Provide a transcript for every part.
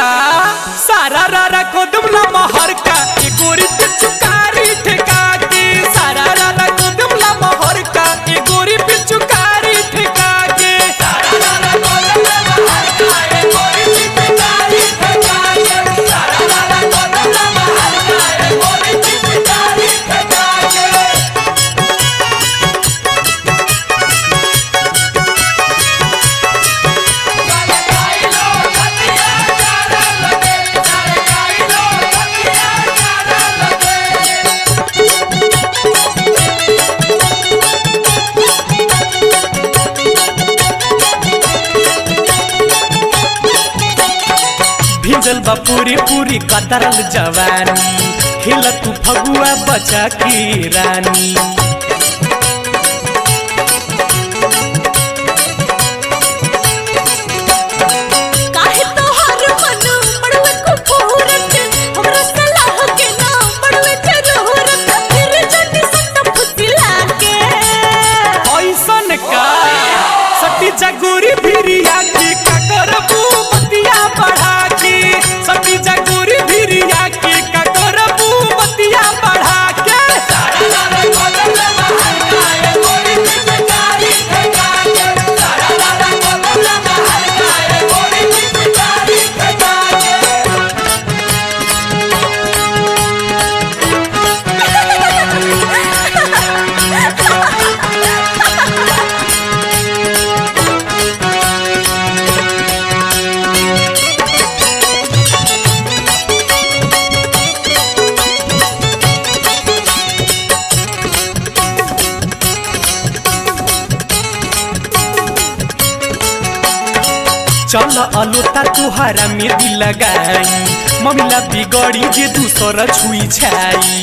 सारा रारा कोदमला महर का ए गोरी पिचुकारी ठेका के सारा रारा कोदमला महर का ए गोरी पिचुकारी ठेका के सारा रारा कोदमला महर का ए गोरी पिचुकारी ठेका के सारा रारा कोदमला महर का ए गोरी पिचुकारी ठेका के भिजल बा पूरी पूरी कतरल जवानी खेल तू फगुआ बचा की रानी काहे तोहार मन पड़वे को फोरत हमरा सलाह के ना पड़वे जरूरत फिर जटी सट फुसिला के ऐसन का सती जगूरी भिरिया की ककरबू बतिया बढ़ा के सती जगूरी भिरिया की ककरबू बतिया बढ़ा के चल अलोता तुहारा में दिल लगाई ममिला बिगड़ी जे दूसर छुई छाई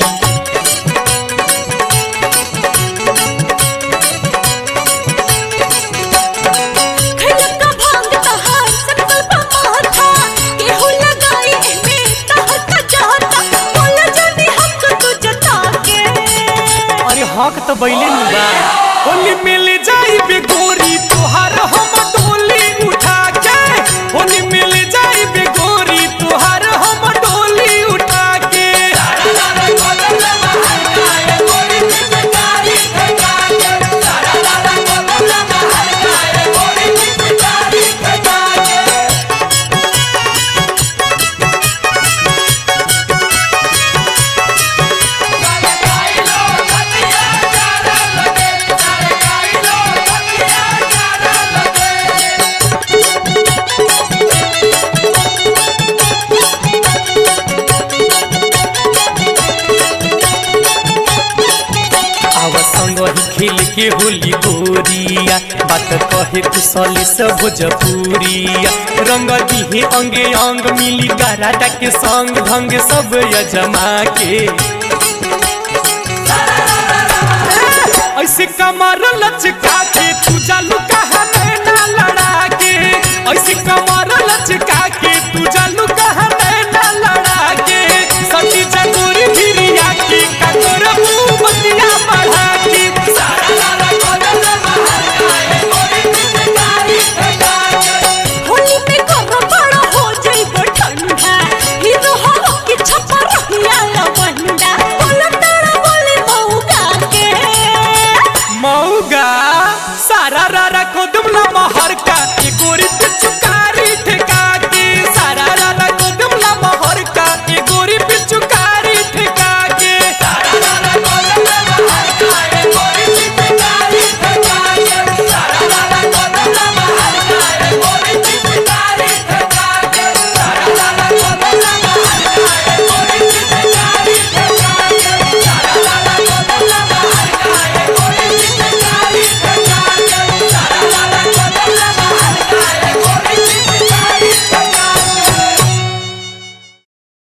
खैलका भांग तहार संकल्प माथा केहू लगाई एमे तहर का जाता बोल जनी हक तू जता के अरे हक तो बैले नु बा होली मिल जाई बे गोरी तुहार हम डोली उठा के होली मिल जाई बे गोरी तुहार हम डोली उठा के आव संग ही खेल के होली गोरिया बात कहे कुशली से भोजपुरिया रंग दिहे अंगे अंग मिली गराटा के संग ढंग सब यजमा के ऐसे कमर लचका के तू जालू कहा ना लड़ा के ऐसे कमर लचका के तू जा